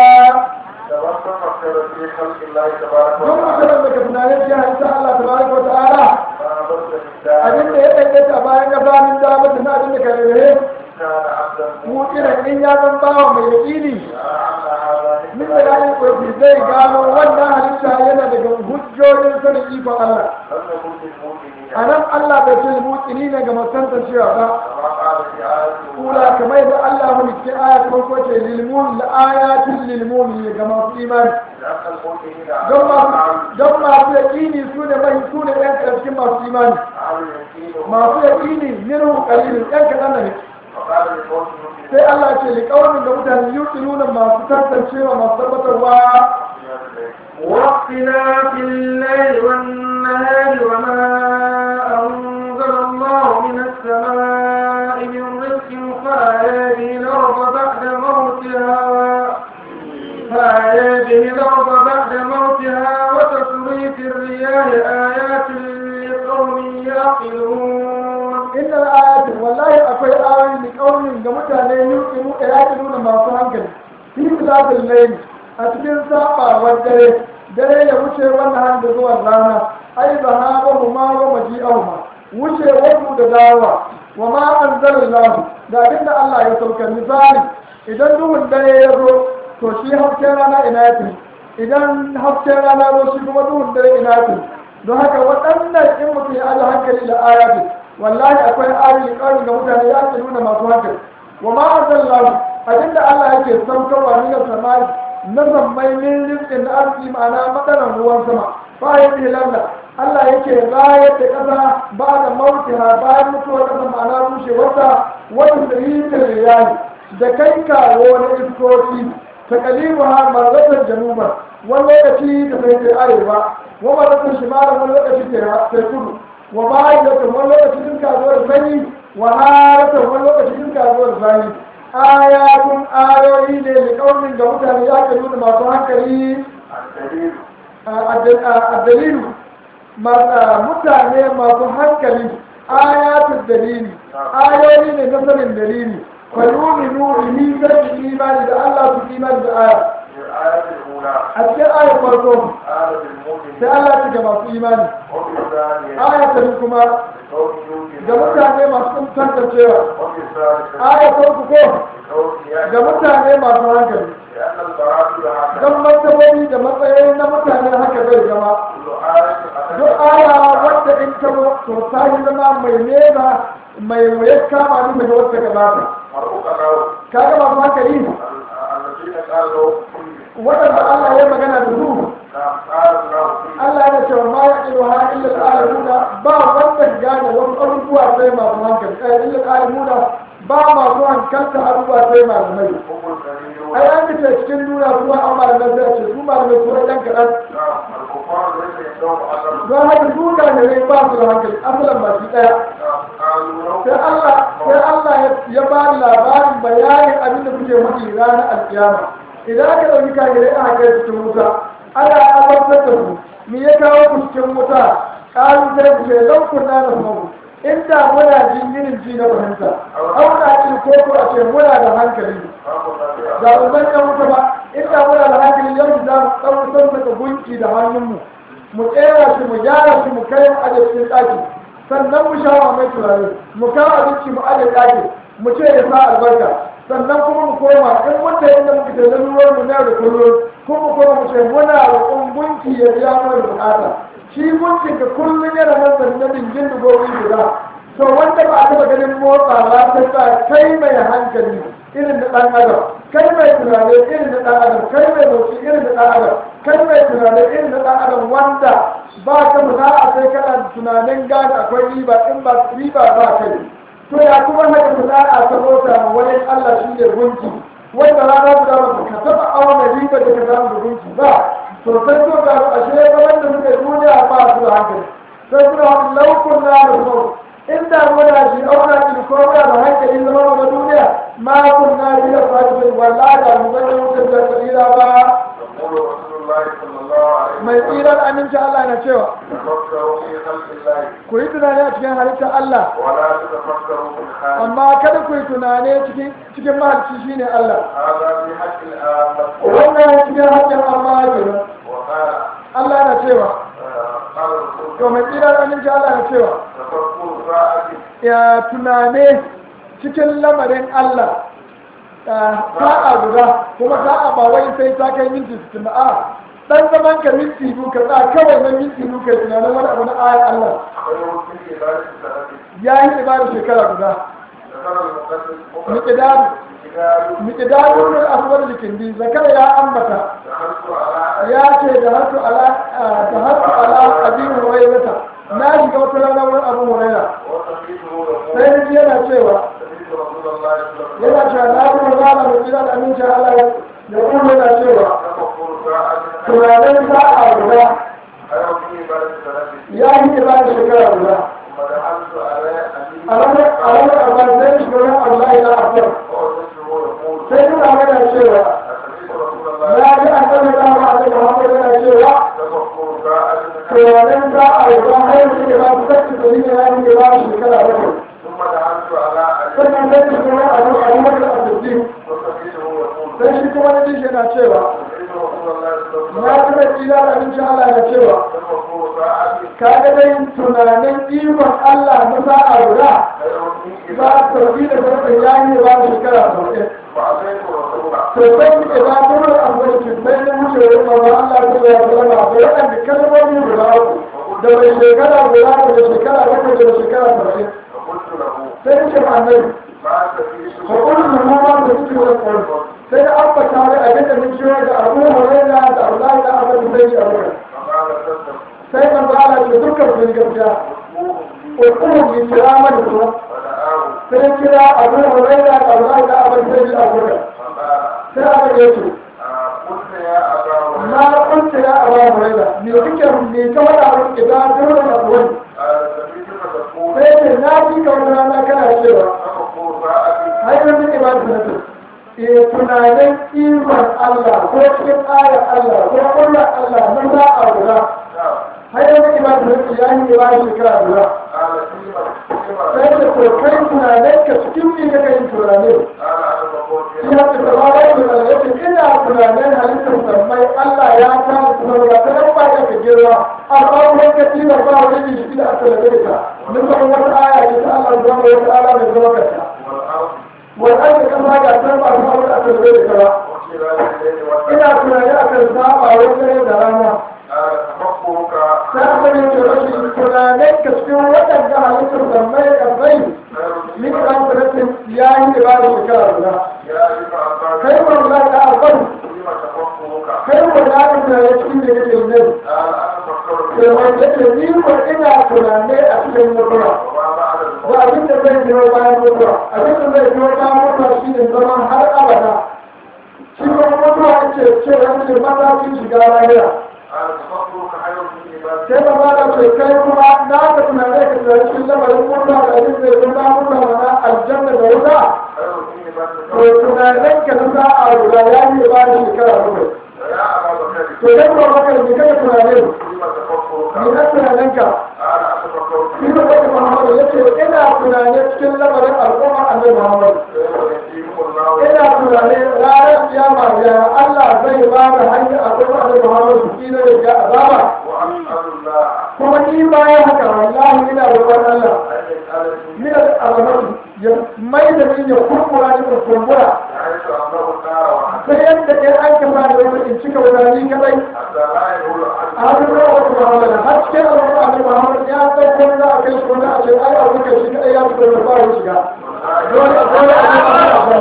B: don mutanen da ka tunanin cikin halitta Allah ta baraka wa ta'ala abin da ya ɗaiɗaita a bayan ƙasa min da batun abin da ka rere mu irin in ya zan bawa mai yaƙini min da ya yi ƙofi zai gano wannan halitta yana daga hujjojin sanin ikon Allah a nan Allah bai ce mutsini ne ga masantar cewa ba kula kamar yadda Allah mu cikin aya ta farko ce lilmun la ayatin lilmumin ga masu imani don masu don masu yaƙini su ne mai su ne ɗan ƙarfin masu imani masu yaƙini minhu qalilun ɗan kaɗan ne sai Allah ce liƙaunin da mutane yuki nuna masu tantancewa masu tabbatarwa
A: واختلاف الليل والنهار وما أنزل الله من السماء من رزق فأحيا به الأرض بعد موتها فأحيا به الأرض بعد موتها وتصريف الرياح آيات لقوم يعقلون
B: inna al-ayati wallahi akwai ayoyi da kaunin ga mutane yuki mu da yake nuna masu hankali fi misalin layli a cikin sabawar dare dare ya wuce wannan har da zuwan rana ai zahaba huma wa maji'ahuma wuce wasu da dawa wa ma anzalallahu da abinda Allah ya sauka misali idan duhun dare ya zo to shi hasken rana ina ya tafi idan hasken rana zo shi kuma duhun dare ina ya tafi don haka waɗannan in mutum ya aje hankali da ayati wallahi akwai ayoyi ƙarin ga mutane ya ke nuna masu hankali wa ma anzalallahu abinda Allah yake saukarwa min samai na zammai min rizqin da arziki ma'ana madaran ruwan sama fa yake lalla Allah yake rayar da ƙasa ba da mautiha bayan mutuwar ƙasa ma'ana rushewarta wani sirrin riyali da kai kawo na iskoki ta kalibu ha marzatar januba wani lokaci ta sai ta arewa wa marzatar shimalar wani lokaci ta kudu wa ma'aikatan wani lokaci sun kasuwar sanyi wa haratan wani lokaci sun kasuwar sanyi ayatun ayoyi ne da kaunin ga mutane ya ke nuna masu hankali a dalilu mutane masu hankali ayatun dalili ayoyi ne na sanin dalili falumi nuri zai imani da Allah su imani da aya a cikin ayar farko sai Allah ci ga masu imani aya ta kuma ga mutane masu tantancewa aya ta uku ko ga mutane masu hankali don martabobi da matsayi na mutane haka zai zama duk aya wadda in ta to ta yi zama mai nesa mai waye kama ni daga wadda gabata kaga masu hankali waɗanda Allah ya magana da su Allah ya ce ma ya ilu ha illa al-alamuna ba wanda gane wasu abubuwa sai masu hankali eh illa al-alamuna ba masu hankalta abubuwa sai malamai ai an ce cikin duniya kuma an malamai sai ce su malamai su ɗan kaɗan don haka su da ne ba su da hankali asalan ba shi ɗaya sai Allah sai Allah ya ba labarin bayanin abin da kuke mutu ranar alkiyama idan aka ɗauki kagirai aka kai cikin wuta ana abartar da su me ya kawo ku cikin wuta ƙalu sai ku ce lau kunna na samu inda muna jin irin ji na fahimta auna jin ko ko a ce muna da hankali da uban ɗan wuta ba inda muna da hankali yau za mu ɗaukar daga gunki da hannunmu mu tsera shi mu gyara shi mu kai mu aje cikin ɗaki sannan mu shawa mai turare mu kawo abinci mu aje ɗaki mu ce ya sa albarka sannan kuma mu koma in mun da inda muka ce lalurar mu na da kullum kuma mu koma mu ce muna roƙon gunki ya biya mana da bukata shi gunkin ka kullum yana nan da na dingin da gobe guda to wanda ba a taɓa ganin motsawa sai ba kai mai hankali irin da ɗan adam kai mai tunani irin da ɗan adam kai mai motsi irin da ɗan adam kai mai tunani irin da ɗan adam wanda ba ka za a sai kana tunanin gane akwai riba in ba riba ba kai to ya kuma haka ku za a sabota ma wani Allah shi ne gunki wanda rana guda ba ka taɓa auna riba da ka samu da gunki ba to sai to ga ashe gaban da suke duniya ba su da hankali sai suna wani laukun na da sau inda muna shi auna shi ko muna da hankali zama mu da duniya ma kun na bi da fadi wallahi da mu zama wutar da tsira ba mai tsirar aminci Allah na cewa ku yi tunani a cikin halittar Allah amma kada ku yi tunani cikin mahalicci shine Allah wannan cikin haƙƙin amma kenan Allah na cewa to mai tsirar aminci Allah na cewa ya tunane cikin lamarin Allah sa'a guda kuma sa'a ba wai sai ta kai minti sittin a dan zaman ka minti biyu ka za kawai na minti biyu kai tunanin wani abu na ayar Allah ya yi ibada shekara guda miƙidaru miƙidaru ne aswar likindi zakara ya ambata ya ce da hasu ala da hasu ala abin hurairata na shiga wata rana wurin abu huraira sai ni yana cewa yana cewa na kuma zana mai gidan amincin Allah da kuma yana cewa tunanin sa'a guda ya yi ibada shekara guda a ranar abuwa zai shiga wani Allah ya afiyar sai kuma yana cewa ya ji an zama da ma a daga hankali yana cewa tunanin sa'a guda har yanzu ne ba su sassi da yin ya yi ba shekara bakwai sannan sai shi kuma a nan a yi masa asibiti sai shi kuma na jin yana cewa na kuma tsira da abinci Allah na cewa ka ga dai tunanin ikon Allah na sa'a guda za a sauki da sarfin yayi ba da shekara sauƙin to sai ku ke ba ta wani abu da ke sai na wuce wani mamma Allah ta ya salama da waɗanda kalmomi guda uku da mai shekara guda da shekara bakwai da shekara sauƙin sai ce ma annabi fa kullu ma ma da suke da kullu sai da abba ta ga abin da mun jira da Abu Hurairah da Allah da Abu Bakr Abu sai man ba Allah ce dukkan sun gaskiya ko kuma ni kirama da kuma sai kira abu huraira da abu da abin sai ji abu da sai aka yi su na kunta ya abu huraira me kike me ka wada abin idan dole na wani sai ce na ji ka wani rana kana cewa hanyar min ibadu na su e tunanin ikon Allah ko cikin ayar Allah ko ƙulla Allah na za a guda hanyar min ibadu na su ya yi ibadu shekara guda sai da ko kai tunanin ka cikin ne ka kai tunanin ya ce da ba wai tunanin ya ce ina tunanin halittar sammai Allah ya kama tunanin ba ta nan ba ya ka girma amma wani ka tilar ba wani jiki da aka labe ka nufin wata aya ce ta Allah zama wata ala mai zama kanta والأجل كما يعتبر أصحاب الأسر ذلك إلى كنا يأكل ساعة ويجري دراما سأخذ يترشي كنا نكسكو وتبقى لكم سمي الغيب من أنفرة ياهي إبادة الكلام الله كيف الله تعرفه كيف الله كنا يشكي لك النبي كما يتجني وإنا كنا نأكل المقرى da abin da zai biyo bayan mutuwa abin da zai biyo bayan mutuwa shi ne zaman har abada shi kuma mutuwa ce ce wani matakin shiga lahira sai da ba da ce kai kuma na ka tunane ka tunane shi lamarin mutuwa da abin da zai bayan mutuwa mana aljanna da wuta to tunanen ka na za a guda ya yi ba da shekara bakwai to dan ba maka ne kada tunanen ni na tunanen ka shi da wata Muhammadu ya ce ina tunane cikin lamarin al'umma annabi Muhammadu ina tunane ranar kiyama ya Allah zai ba da hanyar al'umma annabi Muhammadu shi ne ya azaba kuma ni bayan haka wallahi ina roƙon Allah min al'azamatu ya mai da ni ya kurkura ni da kumbura sai yadda ɗaya an kama da wata in cika wata ni kadai a hannun rawar Muhammadu har cikin al'umma annabi Muhammadu ya ɗauko ni za a kai shi wani a ce ai abu kai shi kadai ya fito da ba shiga dole a dole a yi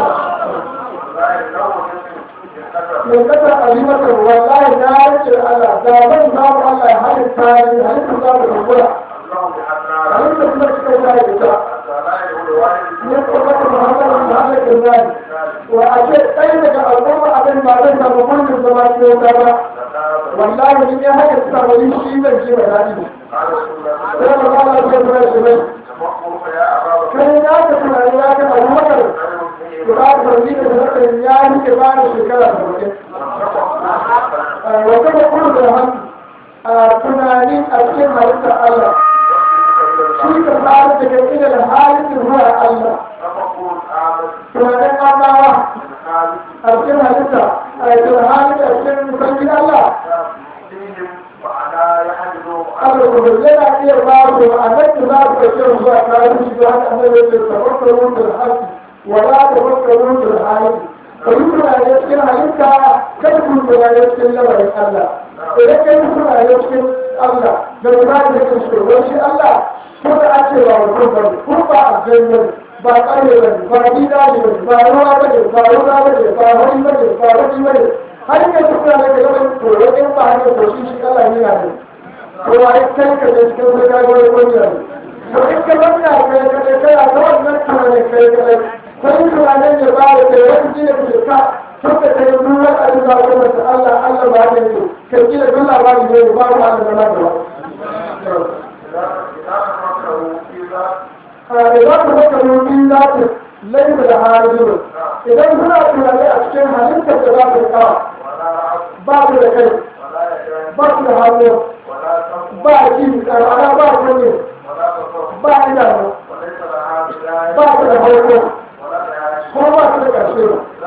B: mai kasa alimata wallahi na rike Allah da zan samu Allah ya halitta ni halitta za mu kumbura halitta kuma cikin ta yi ta ne kuma ta Muhammadu da Allah ke zani wa a ce ɗaya daga al'umma abin ba zai samu mulkin zama cikin ta ba wallahi ni ne haka suka bari shi zan ji mai daɗi ne sai ba za a ce kuma shi mai kai ya ka tunani ya ka abu makar guda farni da zarafin ya yi ke ba da shekara da mutum wata da kuma da hannu a tunani a cikin halittar Allah shi ka fara daga ilil halittar ruwa Allah tunanin amawa a cikin halitta a cikin halitta a cikin musamman Allah Allah ku yana iya ba ku a nan da za ku kashe zuwa kayan shi da haka annabi ya ce tawakkal mutul haqi wa la tawakkal mutul haqi kai kuna ne cikin halitta kai ku kuna ne cikin lamarin Allah idan kai kuna ne cikin Allah da kuma da cikin shugaban shi Allah ko da ake ba mutum ba ko ba a janye ba ƙarfe ba ba gida ne ba ruwa ba ne ba ruwa ba ne ba wani ba ne ba wani ba ne har yanzu kuna ne da yawan tsoro in ba hanyar to shi shi Allah ne na ne kowa ya kai ka da cikin wani gagawar wani yanzu to in ka wani a kai ka da kai a ta wannan tunanin kai ka da sai tunanin ya ba da kai wani jini ka ka tun da kai nuna a yi za ku masa Allah Allah ba da yake ka kila duk labarin ne ba mu Allah da lafiya idan ku maka rubin za ku laifin da hajjuru idan kuna tunani a cikin halittar da za ku kawo ba ku da kai ba ku da hannu ba ji karara ba kunne ba idanu ba ku da hauko ko ba ku da ƙarshe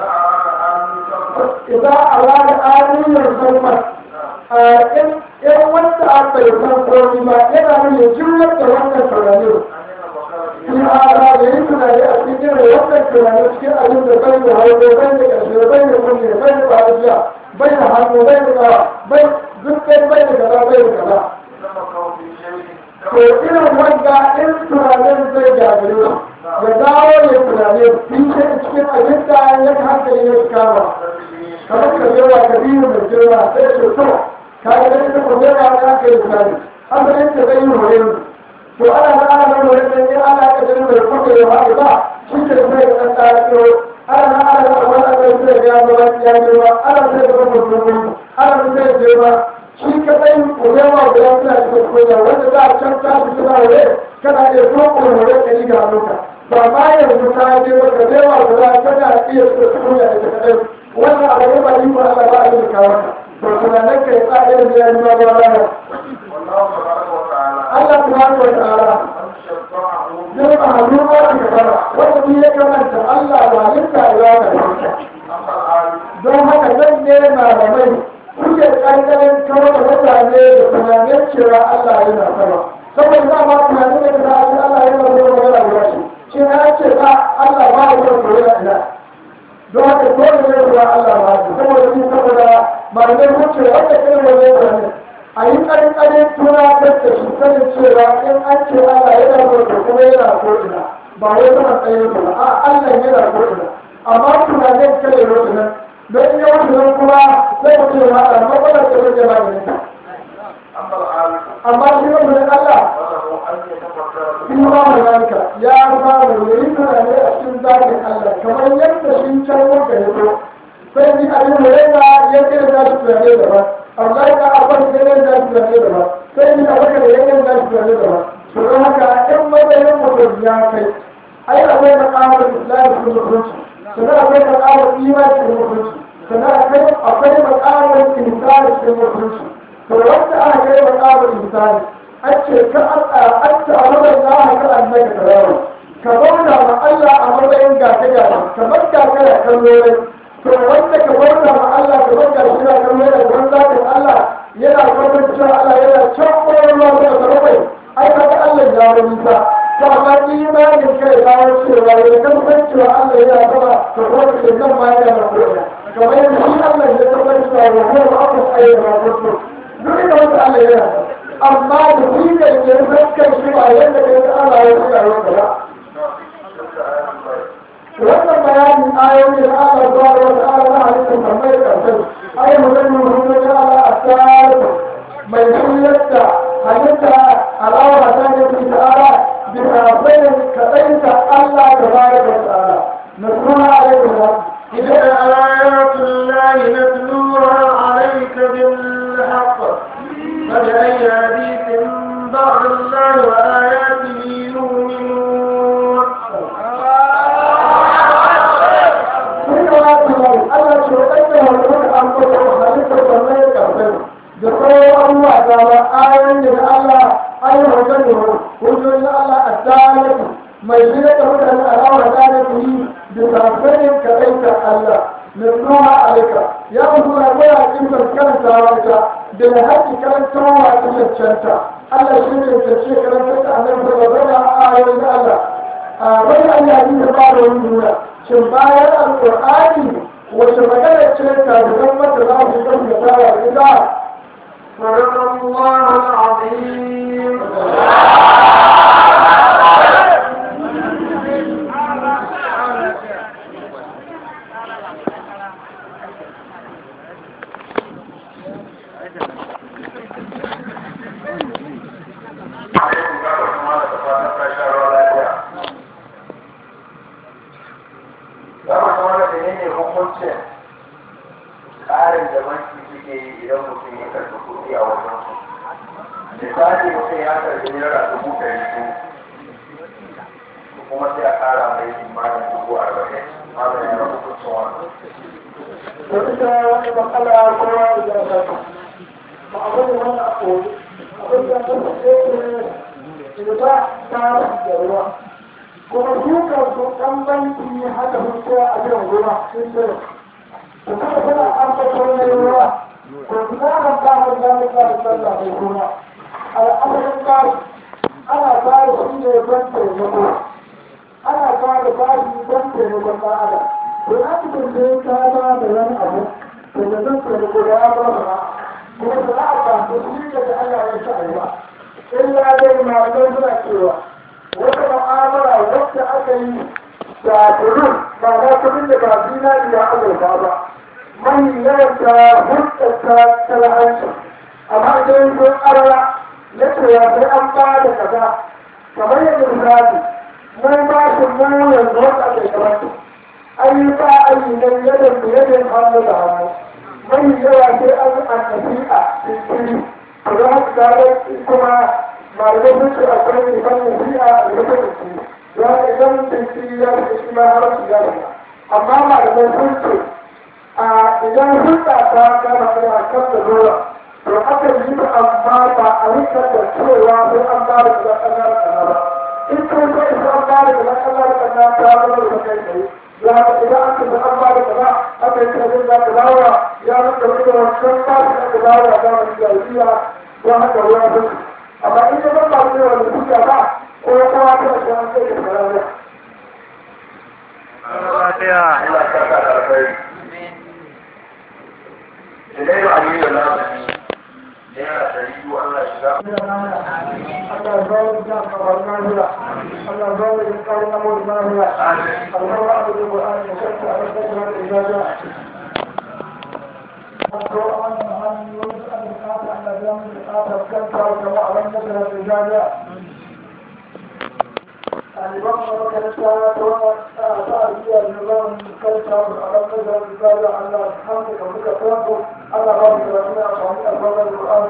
B: idan a rana aniyar zama in wanda aka yi san komi ba yana nuna jimlar da wannan tunani in ara da yi tunani a cikin wannan tunani cikin abin da bai da hauko bai da ƙarshe bai da kunne bai da ƙwarishiya bai da hannu bai da ƙawa bai duk ɗaya bai da kaza bai da kaza to irin wanda in tunanin zai gagare ya dawo ya tunanin fishe cikin abin da ya hankali ya kama kamar ka yawa ka biyu mai girma sai ce to ka ga da ta kuma yawa ya ka yi tunani asalin ta zai yi hore to ana da ana da wani ɗan yin ana ka jini mai kuma ya haɗu ba shi ke sai da ɗan tsara kiro ana da ana da wani ɗan sai da ya zama ya girma ana sai da wani mutum ana da sai da girma shi kaɗai kurewa guda suna cikin kunya wanda za a can ta fi suna wuri kana iya kuma wuri ɗari ga hannunka ba ma yanzu ta je wata rewa guda tana iya su kunya ita kaɗai wannan abu ne ba yi ba Allah ba a yi kawo ka to tunanin kai tsarin da ya yi ma ba rana
A: والله تبارك وتعالى
B: Allah subhanahu wa ta'ala
A: من شفعه
B: zai ba hannu ba ka fara wanda ni ya kamanta Allah ba linka ya ka
A: أما العالم
B: don haka zan ne malamai kuke ƙanƙanin kawai da mutane da tunanin cewa Allah yana sama saboda za ma tunanin da ta ake Allah yana zuwa magana guda shi shi na ce ba Allah ba ya zuwa koyi ina don haka dole ne zuwa Allah ba shi saboda ni saboda malamai kuce wanda irin wani tunanin a yi ƙanƙanin tunatar da shi sanin cewa in an ce Allah yana zuwa da kuma yana ko ina ba wai sama tsayin ba a Allah yana ko ina amma tunanin kare yau nan don ya wuce nan kuma sai mutum ya haɗa matsalar da zai ba da nita
A: أما العالم
B: amma shi ne mun Allah
A: فله أن يتفكر في
B: shi ba mu ranka ya ba mu yayi tunani a cikin zakin Allah kamar yadda shi can wanda ya zo sai ni a yin murena ya ce da shi tunani daban Allah ya abin da ya da shi tunani daban sai ni a baka da ya da shi tunani daban to don haka in matsayin mutum ya kai ai akwai makamar Islam cikin mutunci sannan akwai makamar imani cikin mutunci sannan akwai akwai makamar insani cikin mutunci to wanda aka kai makamar insani an ce ka an ta a matsayin na haka an daga tarawa ka bauta ma Allah a matsayin gata gata kamar gata da kallo to wanda ka bauta ma Allah ka bauta shi da kallo da wani zakin Allah yana kwatan cewa Allah yana can koyar ruwa da sarrafa ai kaga Allah ya wani nisa to amma imanin kai ya kawo cewa ya kan cewa Allah yana sama to kuma ke nan ma yana da koyar kamar yadda shi Allah ya tabbatar cewa wa huwa abu ayyuka kuntu duk da wanda Allah yana amma da shi da ke fuskar shi ba yadda kai ta Allah ya tsaya wa gaba wannan bayanin ayoyi da Allah zuwa wa ta'ala na halittar tambayar karshen ayi mutum mutum ya Allah a tsara mai shiryarta halitta al'aura ta ne fi ta'ala bisa bayan kaɗaita Allah da bayar da ta'ala nasruna alaikum wa
A: تلك آيات الله نتلوها عليك بالحق فبأي حديث بعد الله وآياته يؤمنون
B: sun kamata mai Allah ce waɗanda wanda muka ambata halittar tambayar karshen da sauran abubuwa da ba ayoyin da Allah ayoyin wajen da hujjoji Allah a dalilin mai shirya da mutane alawar dalilin yi da tafsirin kaɗaita Allah na nuna alaika ya mutu na gwada kimar karantawa ita da na haƙi karantawa ta yancanta Allah shi ne ta ce karantar da annabi da gwada ayoyin Allah a wani an yaji da ba da wani nuna shin bayan alƙur'ani wace magana ce ta zuban mata za su kan da tara ita
A: صدق الله العظيم Zama kuma da ne hukuncin tsarin da banki suke yi idan mutum ya karɓi kuɗi a wajen su. Misali mutum ya karɓi naira dubu ɗari biyu kuma sai a ƙara mai imanin dubu arba'in. Haka ne na hukuncin wannan.
B: da ita wani matsala kowa da ya saka ba a wani wani a koyi abin da ta fi ne ba ta da ruwa kuma duka su ɗan banki haka sun ce a jiran ruwa sun ce su kuma suna an fasar na ruwa ko su na kan kama da mu ka da sallah mai ruwa al'amarin ba ana ba shi ne don taimako ana ba da bashi don taimakon ɗan adam to na cikin sai ka ba da wani abu to da zan taimako da ya ba ba kuma da za a ba su shi da Allah ya sa yi ba illa dai malamai suna cewa wata mu'amala wacce aka yi da turun ba na kudin da ba zinari da azurfa ba mai yawan ta hurɗata talhanci amma idan sun arara na cewa sai an ba da kaza kamar yadda misali mai ba su mu yanzu wanda ake kamar su ayyuka ayyukan yadda su yadda hannu da hannu mai yawa sai an annabi a cikin to don haka gane kuma malamai sun ce akwai nufan nasi'a a rufe da su ya idan cikin ya fi shi ma har su ya amma malamai sun ce a idan hulɗa ta gama da kan da zuwa to aka yi ta amma ba a rika da cewa sai an ba da kuma ƙasar ƙasa ba in ko sai isa an ba da kuma ƙasar ƙasa ta zama da kai tsaye ya haka idan aka da an ba da kaza aka yi kasar da ka dawo ya rika da wancan ba su da ka dawo a zamanin jahiliya ya haka ruwa sun amma in ya zama ba da suka ba ko ya kawo ta da an kai da sarari
A: Allah ya saka da alkhairi. Ilairu Aliyu na Naira ɗari biyu Allah ya shiga.
B: Allah zawo da kawar nahira Allah zawo da kawar namur nahira Allah wa abu da Qur'an da kanta a rasar da ibada Wato a wannan hanyoyin da aka kasa Allah ya mu da kasa kanta da wa aban da ibada Aliban makaranta ta wani ta'aziyya da zan kanta da aban da ibada Allah hamdu da muka farko Allah ba mu da wani amfani a wannan Qur'an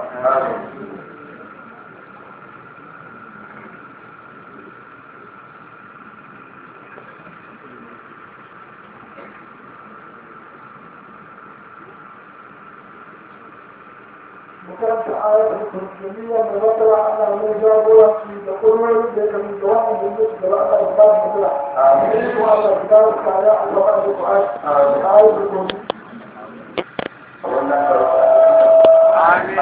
B: وكانت آية الكرسية مبطلة على المجابرة يقول لك من جواب بالنسبة لأن الأخبار مثلا آمين وعلى كتاب الكعلاء الوقت القرآن آية الكرسية
A: Wannan karfa. Amin.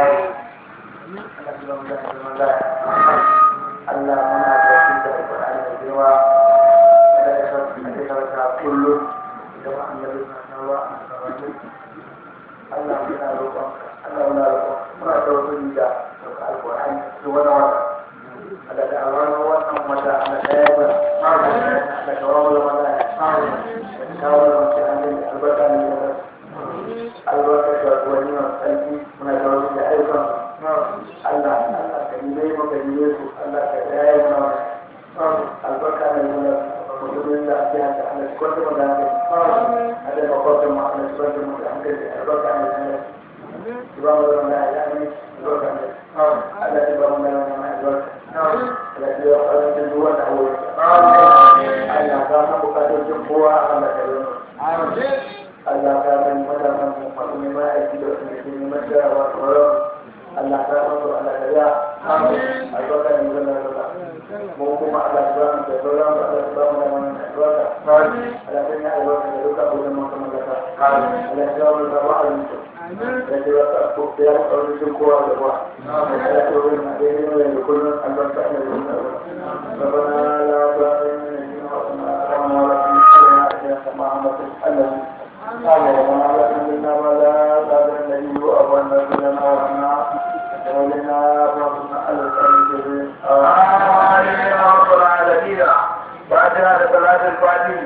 A: Allah muna tafi da Al-Qur'ani da girma da ya sauke da karanta kullum da annabi sallallahu alaihi wasallam. Allah muna roƙon Allah muna roƙon muna tawassuli da Al-Qur'ani da wannan wata. Allah da awara wannan wata Allah da ya ba. Allah da kawo mana Allah da kawo mana albarka ne da albarkar da wani masu tsarki muna da wani da ayyukan Allah Allah ka yi mai maka yi su Allah ka yaya mana wani albarka ne muna mutumin da ake haka Allah shi kwanta maka hankali a da makwabtan ma Allah shi kwanta maka hankali albarka ne muna shi ba mu zama da ya ne albarka ne Allah shi ba mu da wani albarka Allah shi ya fara da duk wanda aure Allah ka san bukatun kowa Allah ka yi Allah ka san matasan mu masu neman aiki da wasu ke neman jarawa tsoron Allah ka san su Allah ka ya albarka ne zan da zaka mu kuma Allah ka san da sauran ba Allah ka mu da wannan albarka Allah ka ya albarka da duka abin da muka mallaka Allah ka ya mu da wa'azin su da ke wata ko da ya kawo shi kowa da ba Allah ka yi na da yin da kullun albarka ne da wannan ربنا لا تؤاخذنا إن نسينا وأخطأنا ولا تحملنا علينا كما حملته الذي قال وما لكم منا ولا قال النبي أبونا لنا وأنا ولنا ربنا على الكريم آمين يا رب العالمين فاتحة صلاة الفاتحة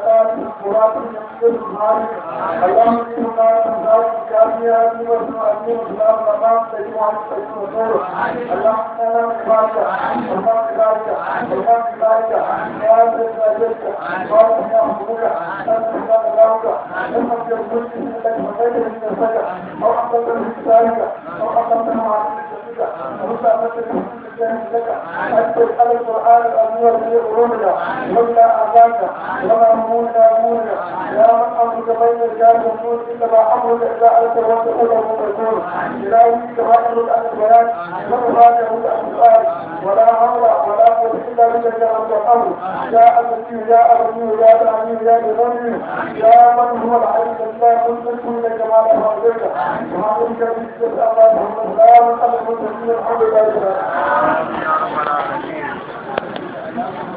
A: اللهم
B: والسلام مقام سيدنا محمد صلى الله عليه وسلم اللهم انا نسالك اللهم بارك اللهم بارك يا رب العزيز بارك يا حبوبك انت الله بارك لما تقول لك مكان من الفجر او اقل من ذلك او اقل من معرفتك او سالك لك أنت على القرآن الأمير في علومنا ولا أعزاك وما همومنا همومنا يا من أمرك بين الرجال والنور إنما أمرك إذا أنت وتقول المؤمنون إلهي كما أمرك أن البيان وما يموت أن السؤال ولا حول ولا قوة إلا بك يا رب الأمر يا أبتي يا أبتي يا العليم يا بغني يا من هو العليم لا كنت كل كما لا حولك وما كنت بك الله محمد لا من أمر المسلمين الحمد لله